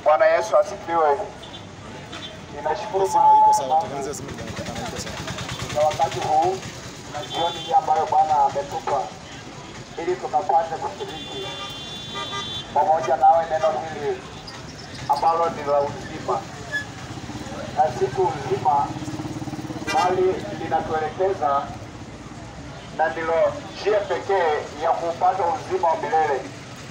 Bwana Yesu asifiwe. Ninashukuru Simu Bwana iko kwa sawa, sababu tengeneza simu inaonekana iko sawa. na wakati huu na jioni hii ambayo Bwana ametupa ili tukapate kushiriki pamoja nawe neno hili ambalo ni la uzima na siku nzima, bali linatuelekeza na ndilo njia pekee ya kupata uzima wa milele.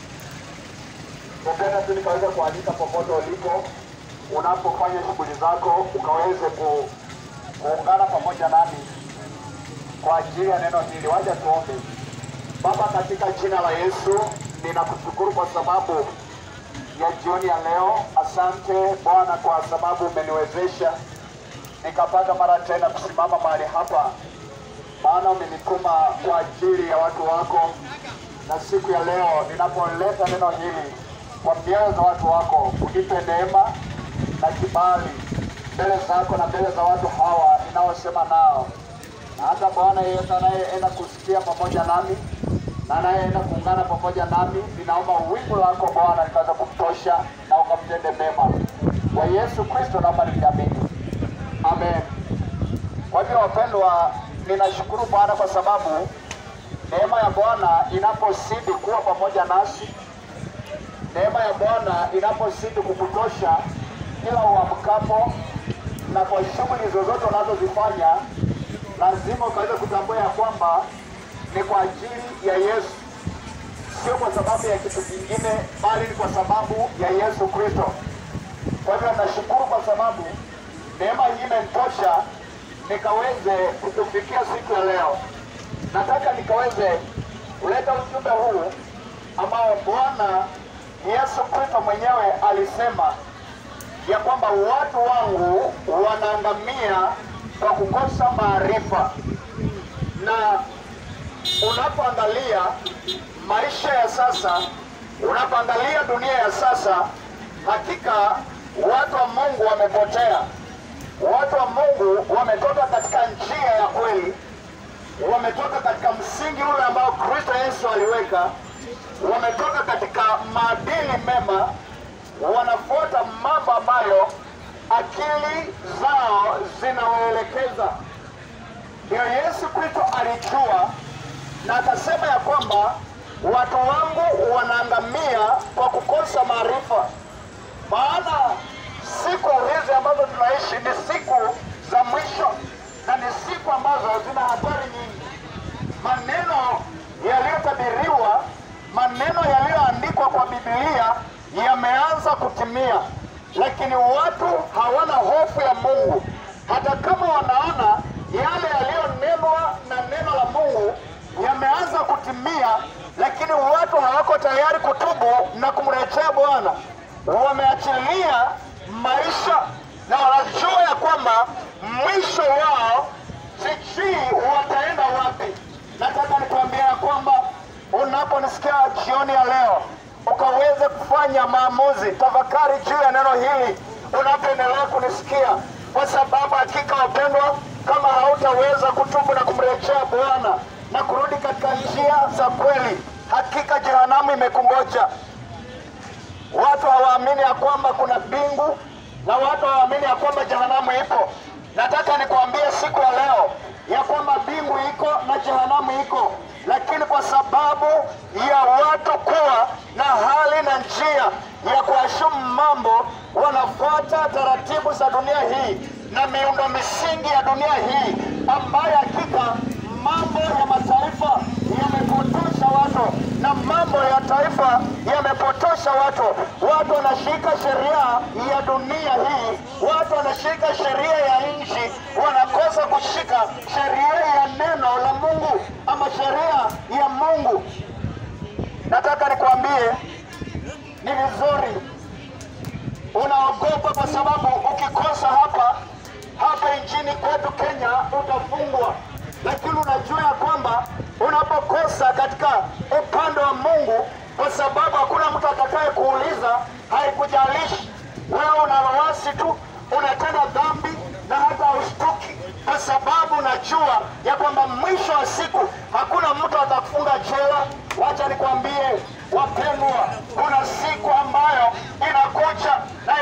Napenda tu nikaweza kualika popote ulipo, unapofanya shughuli zako, ukaweze ku, kuungana pamoja nami kwa ajili ya neno hili. Wacha tuombe. Baba, katika jina la Yesu ninakushukuru kwa sababu ya jioni ya leo. Asante Bwana kwa sababu umeniwezesha nikapata mara tena kusimama mahali hapa, maana umenituma kwa ajili ya watu wako, na siku ya leo ninapoleta neno hili kwa mioyo za watu wako, unipe neema na kibali mbele zako na mbele za watu hawa ninaosema nao na hata Bwana yeyote anayeenda kusikia pamoja nami na anayeenda kuungana pamoja nami, ninaomba wingu lako Bwana likaweza kumtosha na ukamtende mema. Kwa Yesu Kristo naomba nikiamini, amen. Kwa hivyo wapendwa, ninashukuru Bwana kwa sababu neema ya Bwana inapozidi kuwa pamoja nasi, neema ya Bwana inapozidi kukutosha kila uamkapo na kwa shughuli zozote unazozifanya lazima ukaweza kutambua ya kwamba ni kwa ajili ya Yesu, sio kwa sababu ya kitu kingine, bali ni kwa sababu ya Yesu Kristo. Kwa hivyo nashukuru kwa sababu neema hii imenitosha nikaweze kutufikia siku ya leo. Nataka nikaweze kuleta ujumbe huu ambao Bwana Yesu Kristo mwenyewe alisema ya kwamba watu wangu wanaangamia kwa kukosa maarifa. Na unapoangalia maisha ya sasa, unapoangalia dunia ya sasa, hakika watu wa Mungu wamepotea. Watu wa Mungu wametoka katika njia ya kweli, wametoka katika msingi ule ambao Kristo Yesu aliweka, wametoka katika maadili mema, wanafuata mambo ambayo akili zao zinawaelekeza. Ndio Yesu Kristo alijua na akasema ya kwamba watu wangu wanaangamia kwa kukosa maarifa. Maana siku hizi ambazo tunaishi ni siku za mwisho na ni siku ambazo zina hatari nyingi. Maneno yaliyotabiriwa, maneno yaliyoandikwa kwa Biblia yameanza kutimia, lakini watu hawana hofu ya Mungu, hata kama wanaona yale yaliyonenwa na neno la Mungu yameanza kutimia, lakini watu hawako tayari kutubu na kumrejea Bwana. Wameachilia maisha na wanajua ya kwamba mwisho wao sijui wataenda wapi. Nataka nikuambia ya kwamba unaponisikia jioni ya leo ukaweze kufanya maamuzi, tafakari juu ya neno hili unapoendelea kunisikia, kwa sababu hakika wapendwa, kama hautaweza kutubu na kumrejea Bwana na kurudi katika njia za kweli, hakika jehanamu imekungoja. Watu hawaamini ya kwamba kuna mbingu na watu hawaamini ya kwamba jehanamu ipo. Nataka nikuambie siku ya leo ya kwamba mbingu iko na jehanamu iko, lakini kwa sababu ya watu kuwa na hali na njia ya kuashumu mambo, wanafuata taratibu za dunia hii na miundo misingi ya dunia hii ambayo hakika mambo ya mataifa yamepotosha watu na mambo ya taifa yamepotosha watu. Watu wanashika sheria ya dunia hii, watu wanashika sheria ya nchi, wanakosa kushika sheria ya neno la Mungu ama sheria ya Mungu. Nataka nikwambie, ni vizuri unaogopa kwa sababu ukikosa hapa hapa nchini kwetu Kenya utafungwa, lakini unajua ya kwamba unapokosa katika upande wa Mungu, kwa sababu hakuna mtu atakaye kuuliza, haikujalishi wewe unalowasi tu, unatenda dhambi na hata ushtuki, kwa sababu unajua ya kwamba mwisho wa siku hakuna mtu atakufunga jela. Wacha nikwambie wapendwa, kuna siku ambayo inakuja na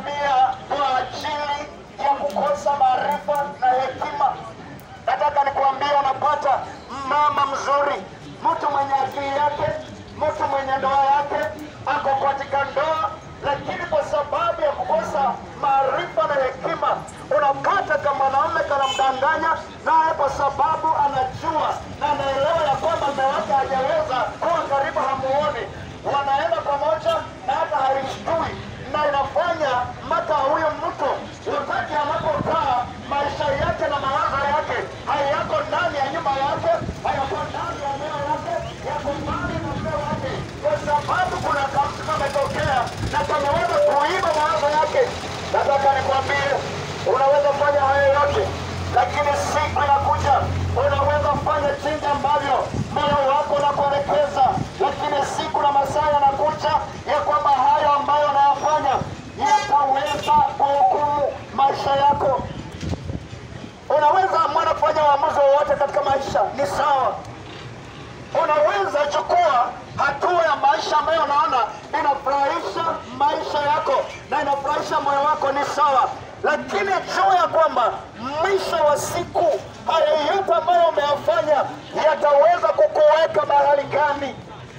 wanaangamia kwa ajili ya kukosa maarifa na hekima. Nataka nikuambie, unapata mama mzuri, mtu mwenye akili yake, mtu mwenye ndoa yake, ako katika ndoa, lakini kwa sababu ya kukosa maarifa na hekima, unapata kama mwanaume kanamdanganya naye, kwa sababu anajua na anaelewa ya kwamba mume wake hajaweza kuwa karibu, hamuoni, wanaenda pamoja na hata haishtui na inafanya mpaka huyo mtu wakati anapokaa maisha yake na mawazo yake hayako ndani ya nyumba yake, hayako ndani ya eneo yake, yako mbali na mume wake, kwa sababu kuna kamtu kametokea na kameweza kuiba mawazo yake. Nataka nikwambie, unaweza fanya hayo yote, lakini siku inakuja unaweza fanya jinsi ambavyo moyo wako unakuelekeza, lakini siku na masaa yanakuja ya kwamba hayo ambayo unayafanya yataweza kuhukumu maisha yako. Unaweza mwana kufanya uamuzi wowote katika maisha, ni sawa. Unaweza chukua hatua ya maisha ambayo unaona inafurahisha maisha yako na inafurahisha moyo wako, ni sawa, lakini jua ya kwamba mwisho wa siku haya yote ambayo umeyafanya yataweza kukuweka mahali gani.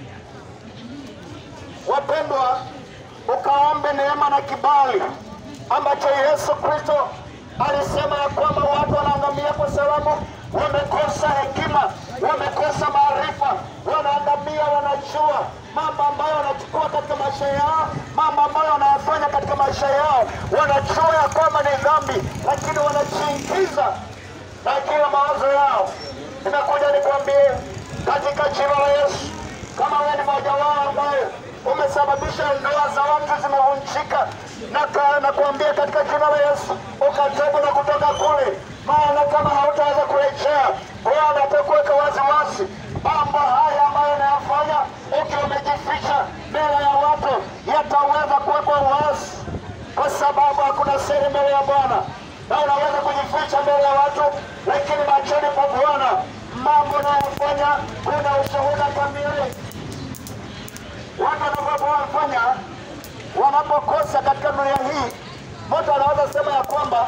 Wapendwa, ukaombe neema na kibali ambacho Yesu Kristo alisema ya kwamba watu wanaangamia kwa sababu wamekosa hekima, wamekosa maarifa, wanaangamia, wanajua mambo ambayo wanachukua katika maisha yao, mambo ambayo wanayafanya katika maisha yao, wanajua ya kwamba ni dhambi, lakini wanajiingiza na kila mawazo yao. Nimekuja nikwambie katika jina la Yesu, kama wewe ni mmoja wao ambaye umesababisha ndoa za watu zimevunjika, na ka- nakuambia katika jina la Yesu ukatoka na kutoka kule, maana kama hautaweza kurejea, Bwana atakuweka waziwazi mambo haya ambayo unayafanya ukiwa umejificha mbele ya watu yataweza kuwekwa wazi, kwa sababu hakuna siri mbele ya Bwana na unaweza kujificha mbele ya watu, lakini machoni pa Bwana mambo unayofanya kuna ushuhuda kamili. Watu wanavyofanya wanapokosa katika dunia hii, mtu anaweza sema ya kwamba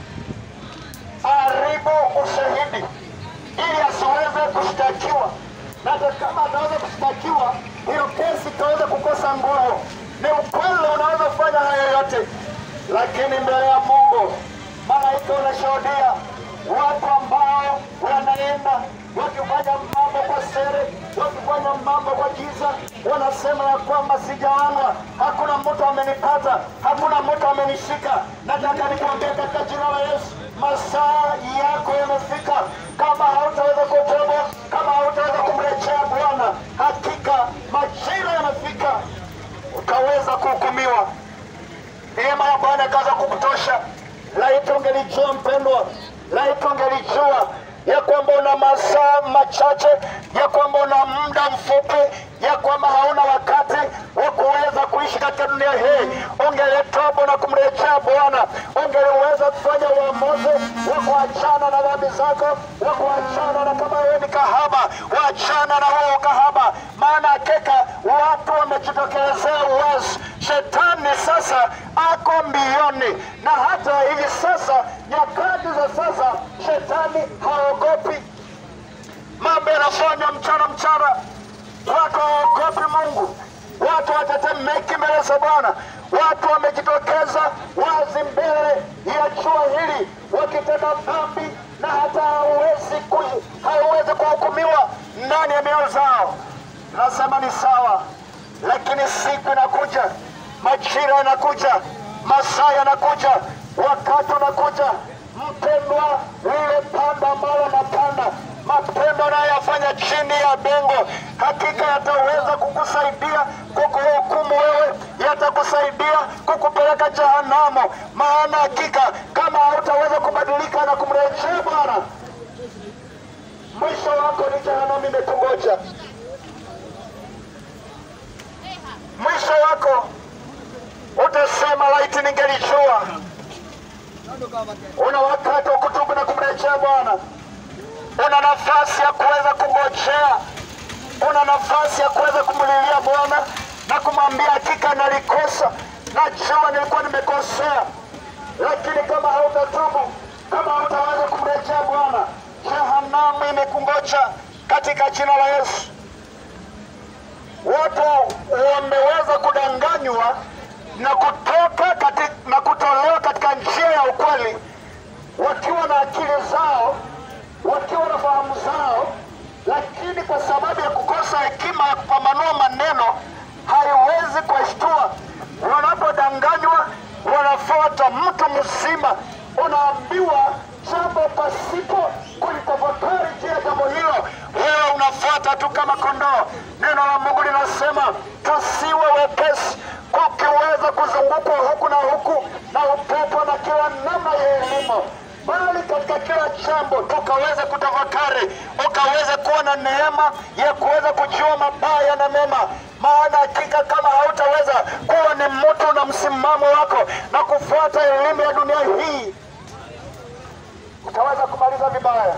haribu ushahidi ili asiweze kushtakiwa, na hata kama ataweza kushtakiwa, hiyo kesi itaweza kukosa nguvu. Ni ukweli, unaweza kufanya hayo yote, lakini mbele ya Mungu malaika wanashuhudia watu ambao wanaenda wakifanya mambo kwa siri, wakifanya mambo kwa giza, wanasema ya kwamba sijaonwa, hakuna mtu amenipata, hakuna mtu amenishika. Nataka nikuambia katika jina la Yesu, masaa yako yamefika. Kama hautaweza kutoba, kama hautaweza kumrejea Bwana, hakika majira yamefika, utaweza kuhukumiwa. Neema ya Bwana ikaanza kukutosha. Laiti ungelijua mpendwa, laiti ungelijua ya kwamba una masaa machache, ya kwamba una muda mfupi, ya kwamba hauna wakati wa kuweza kuishi katika dunia hii, ungelitoba na kumrejea Bwana, ungeliweza kufanya uamuzi wa kuachana na dhambi zako, wa kuachana na kama wewe ni kahaba, waachana na huo kahaba, maana hakika watu wamejitokelezea uwazi. Shetani sasa ako mbioni, na hata hivi sasa, nyakati za sasa, shetani haogopi mambo yanafanywa mchana mchana, watu hawaogopi Mungu, watu watetemeki mbele za Bwana, watu wamejitokeza wazi mbele ya jua hili wakitenda dhambi, na hata hawezi ku- hawezi kuhukumiwa ndani ya mioyo zao. Nasema ni sawa, lakini siku inakuja, majira yanakuja, masaa yanakuja, wakati unakuja, mpendwa, lile panda ambalo unapanda mapendo unayoyafanya chini ya bengo, hakika yataweza kukusaidia kukuhukumu wewe, yatakusaidia kukupeleka jehanamu. Maana hakika kama hautaweza kubadilika na kumrejea Bwana, mwisho wako ni jehanamu imekungoja. Mwisho wako utasema laiti ningelijua. Una wakati wa kutubu na kumrejea Bwana una nafasi ya kuweza kungojea, una nafasi ya kuweza kumlilia Bwana na kumwambia hakika nalikosa, najua nilikuwa nimekosea, lakini kama hautatubu, kama hautaweza kumrejea Bwana, jehanamu imekungoja katika jina la Yesu. Watu wameweza kudanganywa na kutoka kati, na kutolewa katika njia ya ukweli, wakiwa na akili zao, wakiwa na fahamu zao, lakini kwa sababu ya kukosa hekima ya kupambanua maneno haiwezi kuwashtua. Wanapodanganywa wanafuata mtu mzima, unaambiwa jambo pasipo kulitafakari juu ya jambo hilo, wewe unafuata tu kama kondoo. Neno la Mungu linasema tusiwe wepesi kukiweza kuzungukwa huku na huku na upepo na kila namna ya elimu, bali katika kila jambo tukaweza kutafakari, ukaweza kuwa na neema ya kuweza kujua mabaya na mema. Maana hakika kama hautaweza kuwa ni mtu na msimamo wako na kufuata elimu ya dunia hii, utaweza kumaliza vibaya,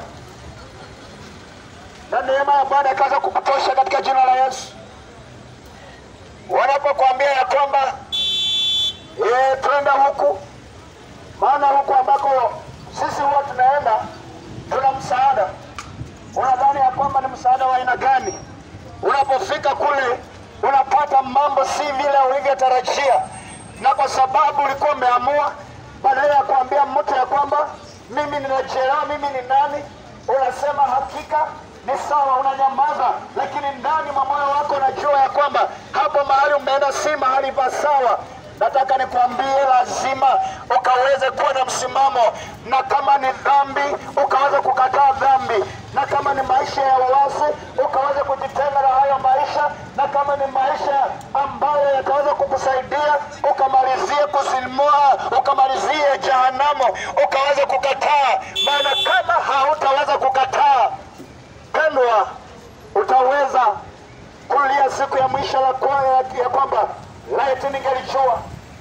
na neema ya Bwana ikaweza kukutosha katika jina la Yesu. Wanapokuambia ya kwamba eh, twenda huku, maana huku ambako sisi huwa tunaenda tuna msaada, unadhani ya kwamba ni msaada wa aina gani? Unapofika kule unapata mambo si vile ulivyotarajia, na kwa sababu ulikuwa umeamua, badala ya kuambia mtu ya kwamba mimi ninachelewa, mimi ni nani, unasema hakika ni sawa, unanyamaza, lakini ndani mwa moyo wako unajua ya kwamba hapo mahali umeenda si mahali pa sawa. Nataka nikwambie, lazima ukaweze kuwa na msimamo, na kama ni dhambi ukaweza kukataa dhambi, na kama ni maisha ya uasi ukaweza kujitenga na hayo maisha, na kama ni maisha ambayo yataweza kukusaidia ukamalizie kusimua, ukamalizie jehanamu, ukaweza kukataa. Maana kama hautaweza kukataa, pendwa, utaweza kulia siku ya mwisho la kwa ya kwamba laiti ningelijua.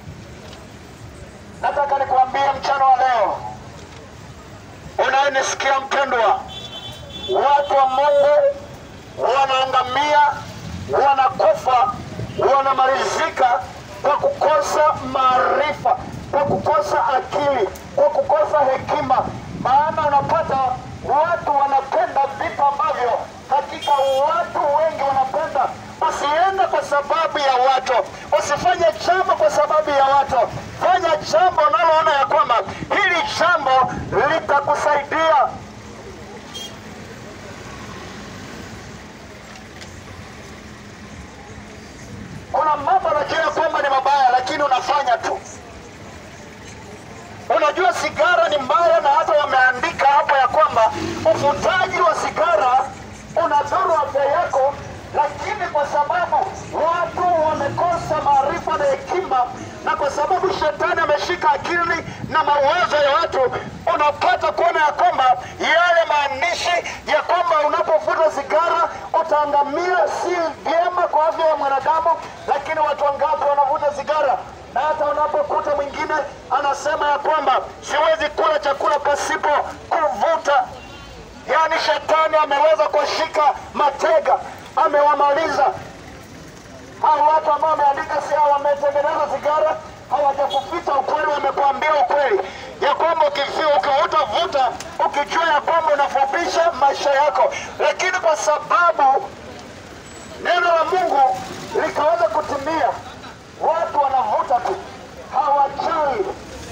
Nataka nikuambie mchana wa leo, unayenisikia mpendwa, watu wa Mungu wanaangamia, wanakufa, wanamalizika kwa kukosa maarifa, kwa kukosa akili, kwa kukosa hekima. Maana unapata watu wanapenda vitu ambavyo hakika watu wengi wanapenda. Usiende kwa sababu ya watu, usifanye jambo kwa sababu ya watu. Fanya jambo unaloona ya kwamba hili jambo litakusaidia. Kuna mambo unajua kwamba ni mabaya, lakini unafanya tu. Unajua sigara ni mbaya, na hata wameandika hapo ya kwamba uvutaji wa sigara unadhuru afya yako, lakini kwa sababu watu wamekosa maarifa na hekima, na kwa sababu shetani ameshika akili na mawazo ya watu, unapata kuona ya kwamba yale maandishi ya kwamba unapovuta sigara utaangamia si vyema kwa afya ya mwanadamu, lakini watu wangapi wanavuta sigara? na hata unapokuta mwingine anasema ya kwamba siwezi kula chakula pasipo kuvuta. Yaani shetani ameweza kushika matega, amewamaliza hao watu ambao wameandika si wametengeneza sigara, hawajakuficha ukweli, wamekuambia ukweli ya kwamba ukifia ukiutavuta ukijua ya kwamba unafupisha maisha yako, lakini kwa sababu neno la Mungu likaweza kutimia watu wanavuta tu, hawajali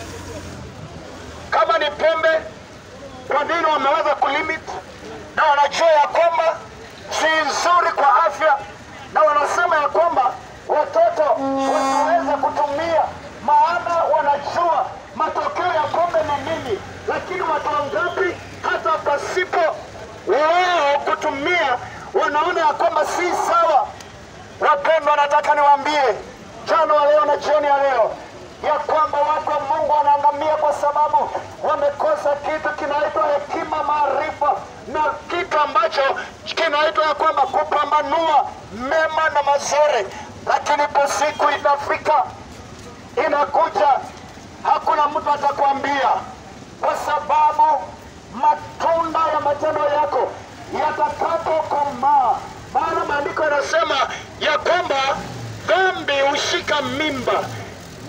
kama ni pombe. Kwa nini wameweza kulimit? Na wanajua ya kwamba si nzuri kwa afya, na wanasema ya kwamba watoto wasiweze kutumia, maana wanajua matokeo ya pombe ni nini. Lakini watu wangapi hata pasipo wao kutumia wanaona ya kwamba si sawa? Wapendwa, nataka niwaambie mchana wa leo na jioni ya leo ya kwamba watu wa Mungu wanaangamia kwa sababu wamekosa kitu kinaitwa hekima, maarifa na kitu ambacho kinaitwa ya kwamba kupambanua mema na mazuri. Lakini po siku inafika, inakuja, hakuna mtu atakwambia, kwa sababu matunda ya matendo yako yatakapokomaa, maana maandiko yanasema ya kwamba dhambi hushika mimba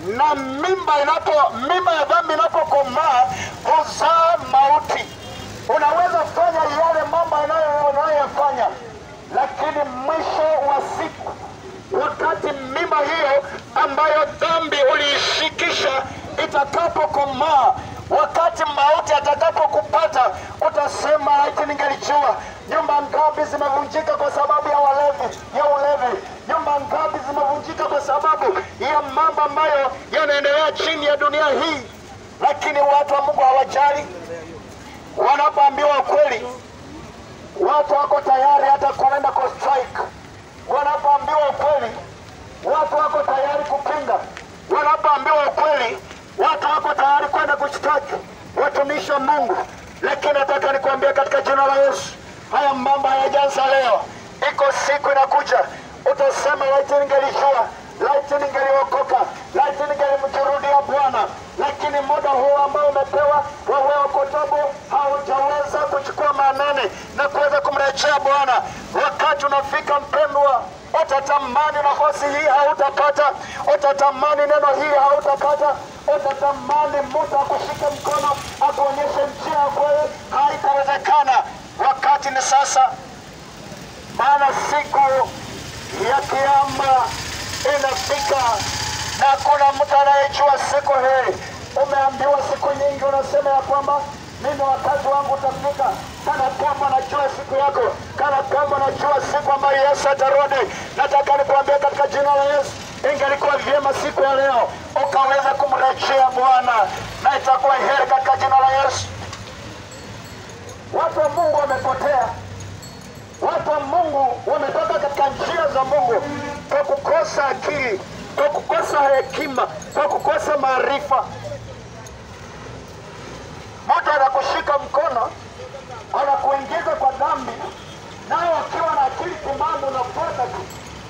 na mimba inapo mimba ya dhambi inapokomaa huzaa mauti. Unaweza fanya yale mambo yanayo- unayoyafanya, lakini mwisho wa siku, wakati mimba hiyo ambayo dhambi uliishikisha itakapokomaa, wakati mauti atakapokupata, utasema laiti ningelijua. Nyumba ngapi zimevunjika kwa sababu ya walevi, ya ulevi? Nyumba ngapi zimevunjika kwa sababu ya mambo ambayo yanaendelea chini ya dunia hii? Lakini watu wa Mungu hawajali, wanapoambiwa ukweli, watu wako tayari hata kuenda kwa strike. Wanapoambiwa ukweli, watu wako tayari kupinga. Wanapoambiwa ukweli, watu wako tayari kwenda kushtaki watumishi wa Mungu. Lakini nataka nikwambie katika jina la Yesu, haya mambo hayajaanza leo. Iko siku inakuja, utasema laiti ningelijua, laiti ningeliokoka, laiti ningelimjurudia Bwana. Lakini muda huu ambao umepewa wewe Okotobo haujaweza kuchukua maanane na kuweza kumrejea Bwana. Wakati unafika mpendwa, utatamani nafasi hii hautapata, utatamani neno hii hautapata, utatamani mtu akushike mkono akuonyeshe njia ya kweli, haitawezekana. Wakati ni sasa, maana siku ya kiama inafika na hakuna mtu anayejua siku hii. Umeambiwa siku nyingi, unasema ya kwamba mimi wakati wangu utafika, kana kwamba najua siku yako, kana kwamba najua siku ambayo Yesu atarudi. Nataka nikuambia katika jina la Yesu, ingelikuwa vyema siku ya leo ukaweza kumrejea Bwana, na itakuwa heri katika jina la Yesu. Watu wa Mungu wamepotea. Watu wa Mungu wametoka katika njia za Mungu kwa kukosa akili, kwa kukosa hekima, kwa kukosa maarifa. Mtu anakushika mkono, anakuingiza kwa dhambi, nao akiwa na akili timamu unafuata tu,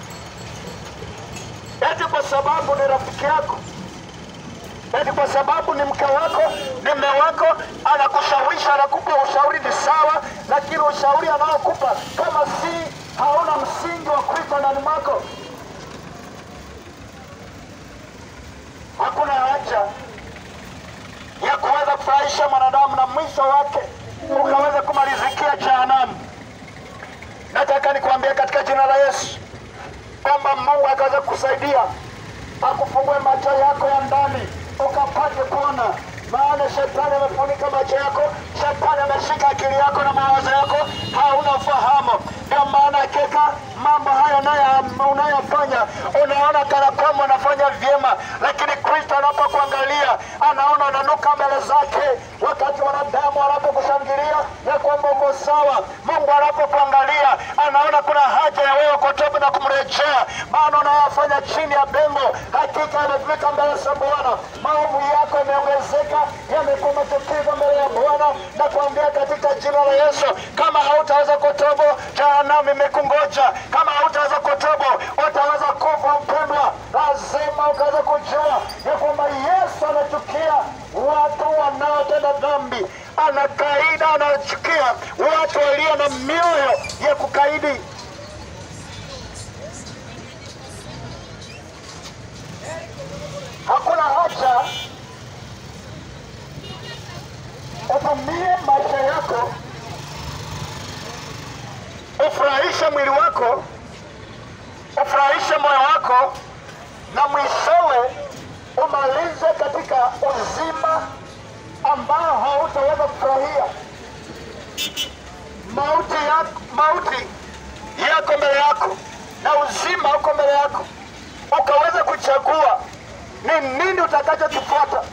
eti kwa sababu ni rafiki yako, eti kwa sababu ni mke wako, ni mme wako, anakushawishi, anakupa ushauri ni sawa, lakini ushauri anaokupa kama si hauna msingi wa Kristo ndani mwako, hakuna haja ya kuweza kufurahisha mwanadamu na mwisho wake ukaweza kumalizikia jehanamu. Nataka nikuambia katika jina la Yesu kwamba Mungu akaweza kusaidia akufungue macho yako ya ndani ukapate kuona, maana shetani amefunika macho yako, shetani ameshika akili yako na mawazo yako, hauna ufahamu. Ndio maana hakika mambo haya unayo- unayofanya unaona kana kwamba unafanya vyema, lakini Kristo anapokuangalia anaona unanuka mbele zake. Wakati wanadamu wanapokushangilia ya kwamba uko sawa, Mungu anapokuangalia anaona kuna haja ya wewe kutoba na kumrejea, maana unayofanya chini ya bengo hakika yamefika mbele za Bwana. Maovu yako yameongezeka, yamekuwa machukizo mbele ya Bwana na kuambia katika jina la Yesu, kama hautaweza kutobo, jehanamu imekungoja. Kama hautaweza kutobo, utaweza kufa mpendwa. Lazima ukaweza kujua ya kwamba Yesu anachukia watu wanaotenda dhambi, anakaida, anachukia watu walio na mioyo ya kukaidi. Hakuna haja utumie maisha yako ufurahishe mwili wako, ufurahishe moyo wako, na mwishowe umalize katika uzima ambao hautaweza kufurahia. Mauti yako, mauti yako mbele yako na uzima uko mbele yako, ukaweza kuchagua ni nini utakachokifuata.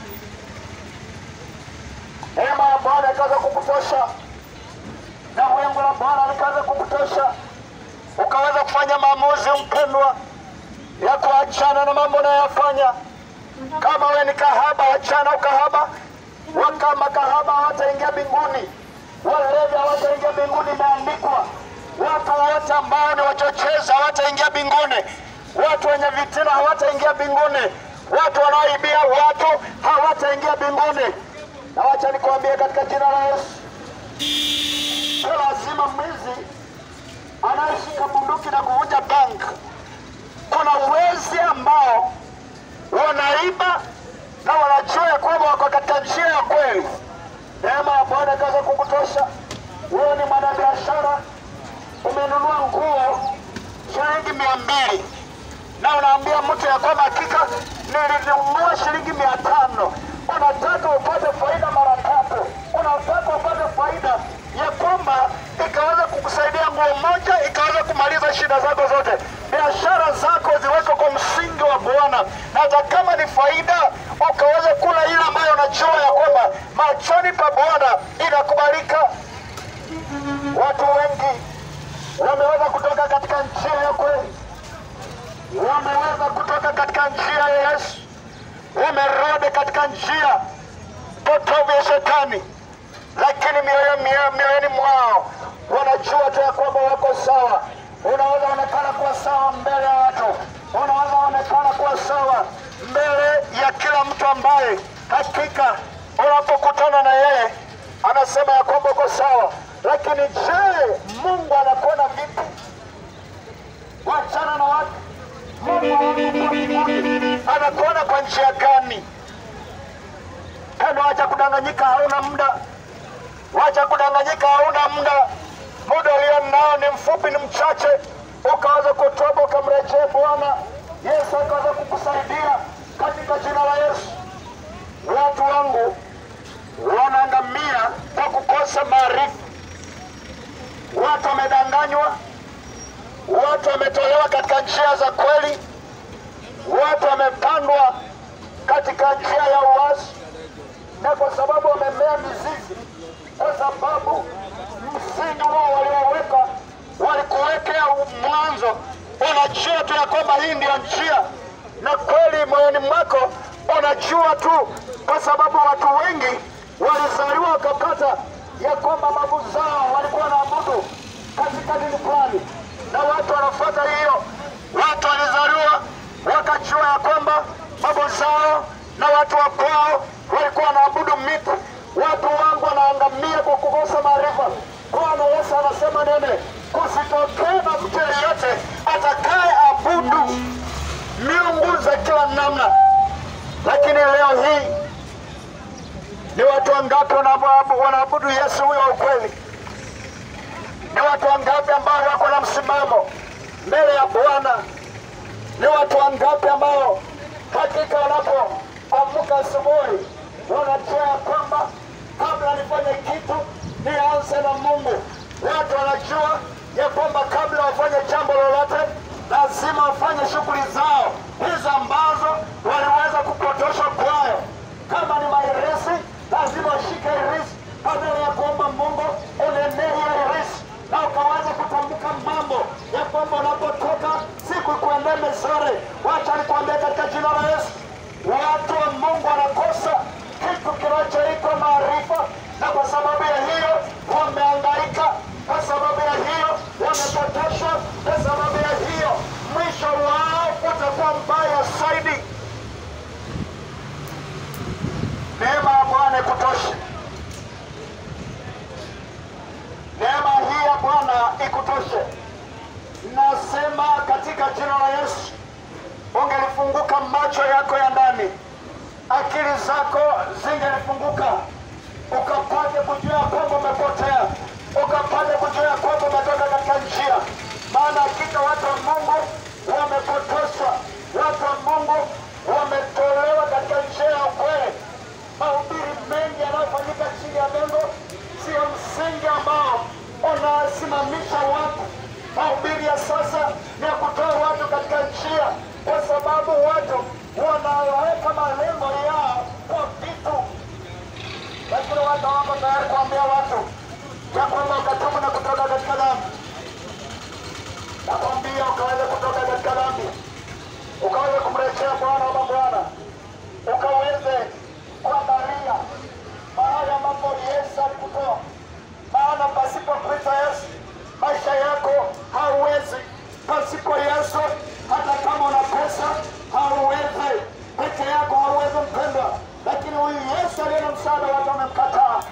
Neema ya Bwana ikaweza kukutosha na wingu la Bwana likaweza kukutosha, ukaweza kufanya maamuzi mpendwa, ya kuachana na mambo unayoyafanya. Kama wewe ni kahaba, achana ukahaba. Waka makahaba hawataingia mbinguni, walevi hawataingia mbinguni, imeandikwa. Watu wote ambao ni wachochezi hawataingia mbinguni, watu wenye vitina hawataingia mbinguni, watu wanaoibia watu hawataingia mbinguni. Na wacha nikwambie katika jina la Yesu, sio lazima mwizi anayeshika bunduki na kuvunja bank. Kuna wezi ambao wanaiba na wanajua ya kwamba wako katika njia ya kweli. Neema ya Bwana ikaweza kukutosha. Wewe ni mwanabiashara, umenunua nguo shilingi mia mbili na unaambia mtu ya kwamba hakika nilinunua shilingi mia tano. Unataka upate faida mara tatu, unataka upate faida ya kwamba ikaweza kukusaidia nguo moja ikaweza kumaliza shida zako zote. Biashara zako ziwekwe kwa msingi wa Bwana, na hata kama ni faida ukaweza kula ile ambayo unajua ya kwamba machoni pa Bwana inakubalika. Watu wengi wameweza kutoka katika njia ya kweli wameweza kutoka katika njia ya Yesu, wamerudi katika njia potovu ya Shetani, lakini mioyo mioyo- mioyoni mwao wanajua tu ya kwamba wako sawa. Unaweza onekana kuwa sawa mbele ya watu, unaweza onekana kuwa sawa mbele ya kila mtu ambaye hakika unapokutana na yeye anasema ya kwamba uko sawa, lakini je, Mungu anakuona vipi? Wachana na watu. Mungu wa mbinguni anakuona kwa njia gani? Tena wacha kudanganyika, hauna muda. Wacha kudanganyika, hauna muda. Muda ulio nao ni mfupi, ni mchache. Ukaweza kutoba ukamrejea Bwana Yesu, akaweza kukusaidia katika jina la Yesu. Watu wangu wanaangamia kwa kukosa maarifa. Watu wamedanganywa, watu wametolewa katika njia za kweli, watu wamepandwa katika njia ya uasi, na kwa sababu wamemea mizizi, kwa sababu msingi wao walioweka walikuwekea mwanzo, unajua tu ya kwamba hii ndiyo njia, na kweli moyoni mwako unajua tu, kwa sababu watu wengi walizaliwa wakapata ya kwamba babu zao walikuwa wanaabudu katika dini fulani, na watu wanafuata hiyo. Watu walizaliwa wakajua ya kwamba babu zao na watu wa kwao walikuwa wanaabudu miti. Watu wangu wanaangamia kwa kukosa maarifa. Bwana Yesu anasema nene, kusitokee na mtu yeyote atakaye abudu miungu za kila namna. Lakini leo hii ni watu wangapi wanaabudu wanaabudu Yesu huyo wa ukweli? Ni watu wangapi ambao wako na msimamo mbele ya Bwana? Ni watu wangapi ambao hakika wanapoamka asubuhi wanajua ya kwamba kabla nifanye kitu nianze na Mungu. Watu wanajua ya kwamba kabla wafanye jambo lolote lazima wafanye shughuli zao hizo ambazo waliweza kupotoshwa kwayo. Kama ni mairisi, lazima washike irisi badala ya kuomba Mungu unenee hiyo irisi na ukaweza kutamka mambo ya kwamba unapotoka siku kuendea mezore. Wacha nikwambia katika jina la Yesu, watu wa Mungu wanakosa kitu kinachoitwa maarifa, na kwa sababu ya hiyo wameangaika, kwa sababu ya hiyo wamepotoshwa, kwa sababu ya hiyo mwisho wao utakuwa mbaya zaidi. Neema ya Bwana ikutoshe. Neema hii ya Bwana ikutoshe. Nasema katika jina la Yesu, ungelifunguka macho yako ya ndani, akili zako zingelifunguka, ukapate kujua ya kwamba umepotea, ukapate kujua ya kwamba umetoka katika njia. Maana hakika watu wa Mungu wamepotoshwa, watu wa Mungu wametolewa katika njia ya ukweli. Mahubiri mengi yanayofanyika chini ya lengo sio msingi ambao unasimamisha watu. Mahubiri ya sasa ni ya kutoa watu katika njia, kwa sababu watu wanaweka malengo yao kwa vitu, lakini watu hawako tayari kuambia watu ya kwamba ukatubu na kutoka katika dhambi. Nakwambia ukaweza kutoka katika dhambi, ukaweza kumrejea Bwana ama Bwana, ukaweze kuangalia mahali ambapo Yesu alikutoa. Maana pasipo Kristo Yesu maisha yako hauwezi. Pasipo Yesu hata kama una pesa hauwezi, peke yako hauwezi mpendwa. Lakini huyu Yesu aliye na msaada, watu wamemkataa.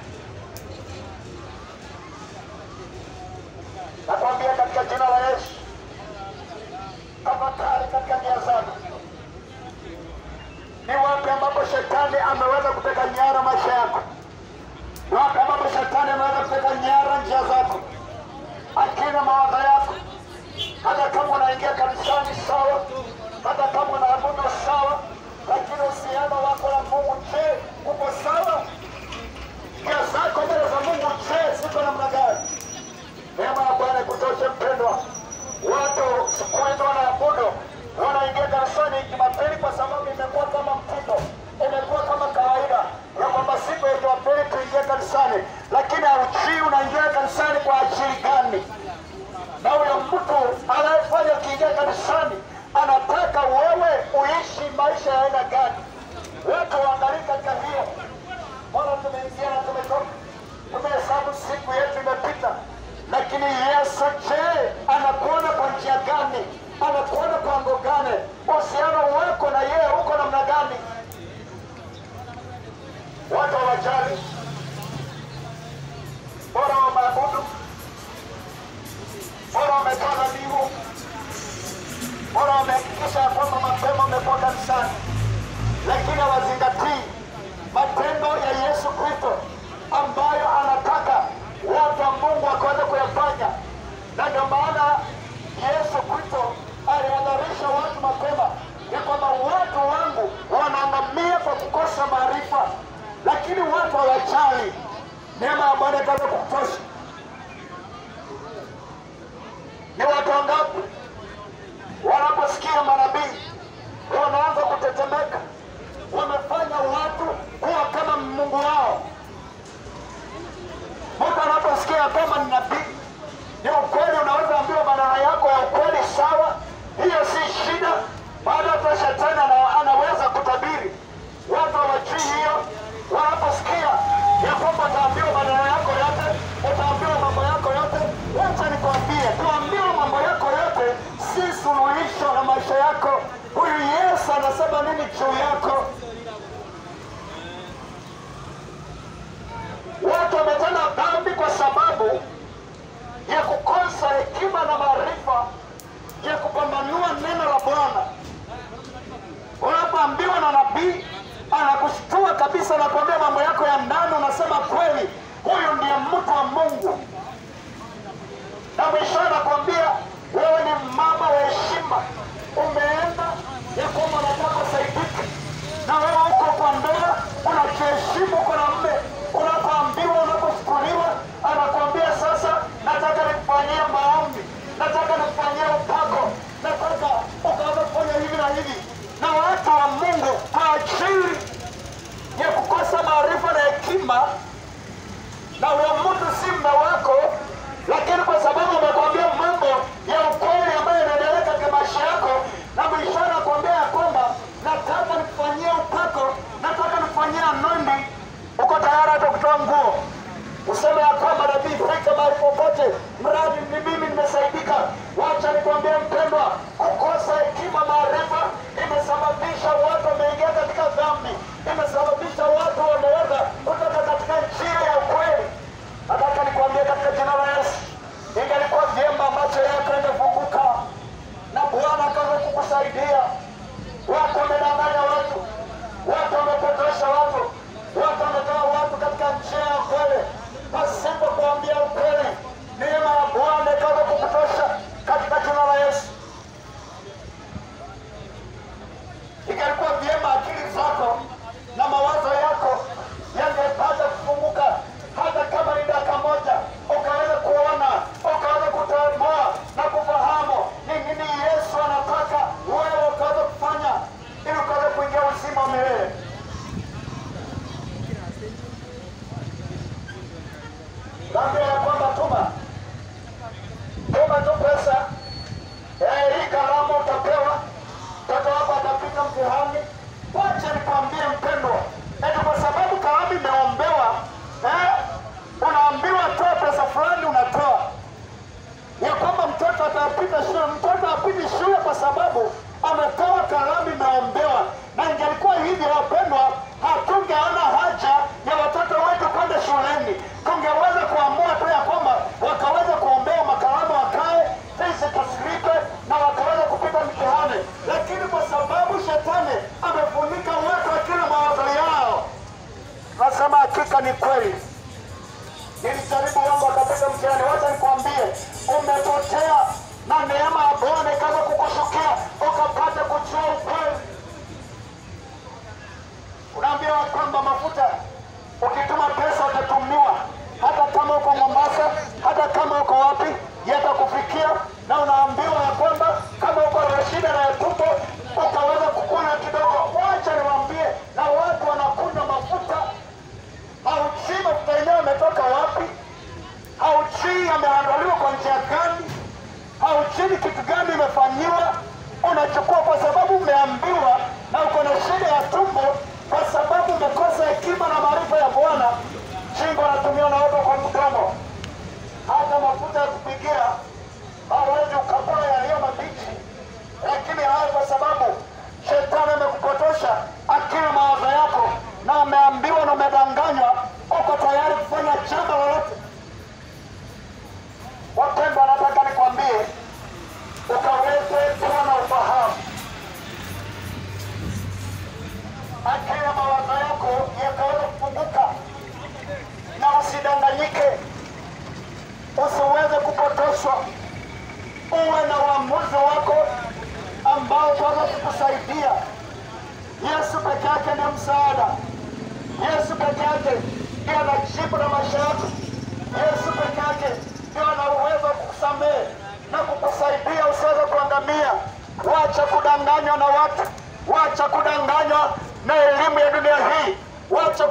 Nakwambia katika jina la Yesu, tafakari katika njia zako, sawa, hata kama unaabudu sawa, lakini uhusiano wako na Mungu, je, uko sawa? Njia zako mbele za Mungu, je, ziko namna gani? Neema ya Bwana ikutoshe mpendwa. Watu siku hizi wanaabudu, wanaingia kanisani Jumapili kwa sababu imekuwa kama mtindo, imekuwa kama kawaida ya kwamba siku ya Jumapili tuingie kanisani, lakini haujui unaingia kanisani kwa ajili gani? Na huyo mtu anayefanya ukiingia kanisani anataka wewe uishi maisha ya aina gani? Watu waangalie katika hiyo. Mbona tumeingia na tumetoka, tumehesabu siku yetu imepita, lakini Yesu je, anakuona kwa njia gani? Anakuona kwa ngo gani? Uhusiano wako na yeye uko namna gani? Watu hawajali, bora wamaabudu, bora wametoa dhabihu, bora wamehakikisha ya kwamba mapema wamekuwa kanisani, lakini hawazingatii matendo ya Yesu Kristo ambayo anataka watu wa Mungu wakaweza kuyafanya, na ndio maana Yesu Kristo alihadharisha watu mapema ya kwamba watu wangu wanaangamia kwa kukosa maarifa, lakini watu hawajali. Neema ya Bwana ikaweza kutosha. Ni watu wangapi wanaposikia manabii wanaanza kutetemeka, wamefanya watu kuwa kama Mungu wao. Mtu anaposikia kwamba ni nabii, ni ukweli, unaweza ambiwa maneno yako ya ukweli, sawa, hiyo si shida. Bado hata shetani ana- anaweza kutabiri. Watu hawajui hiyo. Wanaposikia ya kwamba utaambiwa maneno yako yote, utaambiwa mambo yako yote, wacha nikwambie, kuambiwa mambo yako yote si suluhisho la maisha yako. Huyu Yesu anasema nini juu yako? Watu wametenda dhambi kwa sababu ya kukosa hekima na maarifa ya kupambanua neno la Bwana. Unapoambiwa na nabii anakushtua kabisa, anakuambia mambo yako ya ndani, unasema kweli, huyu ndiye mtu wa Mungu, na mwisho anakuambia wewe ni mama wa heshima, umeenda ya kwamba unataka usaidike, na wewe uko kwa ndoa, unajiheshimu, uko na mme. Unapoambiwa, unapofukuliwa, anakuambia sasa, nataka nikufanyie maombi, nataka nikufanyie upako, nataka ukaanza kufanya hivi na hivi, na watu wa Mungu kwa ajili ya kukosa maarifa na hekima na huyo mtu si mme wako, lakini kwa sababu amekwambia mambo ya ukweli ambayo yanaendelea katika maisha yako, na mwisho anakwambia ya kwamba nataka nikufanyie upako, nataka nikufanyie anointing, uko tayari hata kutoa nguo useme ya kwamba nabii fika mahali popote, mradi ni mimi nimesaidika. Wacha nikwambie mpendwa, kukosa hekima, maarifa imesababisha watu wameingia katika dhambi, imesababisha watu wameweza kutoka katika njia ya ukweli. Nataka nikwambie katika jina la Yesu, ingelikuwa vyema macho yako yangefunguka na Bwana akaweza kukusaidia. Watu wamedanganya watu, watu wamepotosha watu, watu wametoa watu katika njia ya ukweli pasipo kuambia ukweli. Neema ya Bwana ikaweza kukutosha katika jina la Yesu. Ingelikuwa vyema akili zako na mawazo yako yangepata kufunguka, hata kama ni dakika moja, ukaweza kuona, ukaweza kutambua na kufahamu ni nini Yesu anataka wewe ukaweza kufanya ili ukaweza kuingia uzima wa milele. Naambia ya kwamba tuma tuma tu pesa eh, hii kalamu utapewa, mtoto wako atapita mtihani. Wacha nikwambie mpendwa, eti kwa sababu kalamu imeombewa eh, unaambiwa toa pesa fulani, unatoa ya kwamba mtoto atapita shule. Mtoto apiti shule kwa sababu ametoa kalamu imeombewa, na ingelikuwa hivyo wapendwa, hatungeona haja ya watoto wetu kwenda shuleni. Tungeweza kuamua tu ya kwamba wakaweza kuombewa makalamu wakae pesa taslipe na wakaweza kupita mtihani, lakini kwa sababu shetani amefunika watu akili mawazo yao, nasema hakika ni kweli nilijaribu wangu akapita mtihani. Wacha nikwambie, umepotea na neema ya Bwana ikaanza kukushukia, kwamba mafuta ukituma pesa utatumiwa, hata kama uko Mombasa, hata kama uko wapi, yatakufikia na unaambiwa ya kwamba kama uko na shida na ya tumbo utaweza kukula kidogo. Wacha niwaambie, na watu wanakunywa mafuta, haujui mafuta yenyewe yametoka wapi, haujui yameandaliwa kwa njia gani, haujui ni kitu gani imefanyiwa. Unachukua kwa sababu umeambiwa na uko na shida ya tumbo, kwa sababu umekosa hekima na maarifa ya Bwana. Shingo anatumiwa na watu kwa mdomo, hata mafuta ya kupikia hawezi ukapora yaliyo mabichi, lakini haya kwa sababu shetani amekupotosha akili mawazo yako, na umeambiwa na umedanganywa, uko tayari kufanya jambo lolote. Wapendwa, nataka nikwambie ukaweze kuwa na ufahamu, akili na mawazo yako yakaweza kufunguka, na usidanganyike, usiweze kupotoshwa uwe na uamuzi wako ambao utaweza kukusaidia. Yesu peke yake ni msaada. Yesu peke yake ndiye ana jibu la maisha yako. Yesu peke yake ndio ana uwezo wa kukusamehe na kukusaidia usiweze kuangamia. Wacha kudanganywa na watu, wacha kudanganywa na elimu ya dunia hii, wacha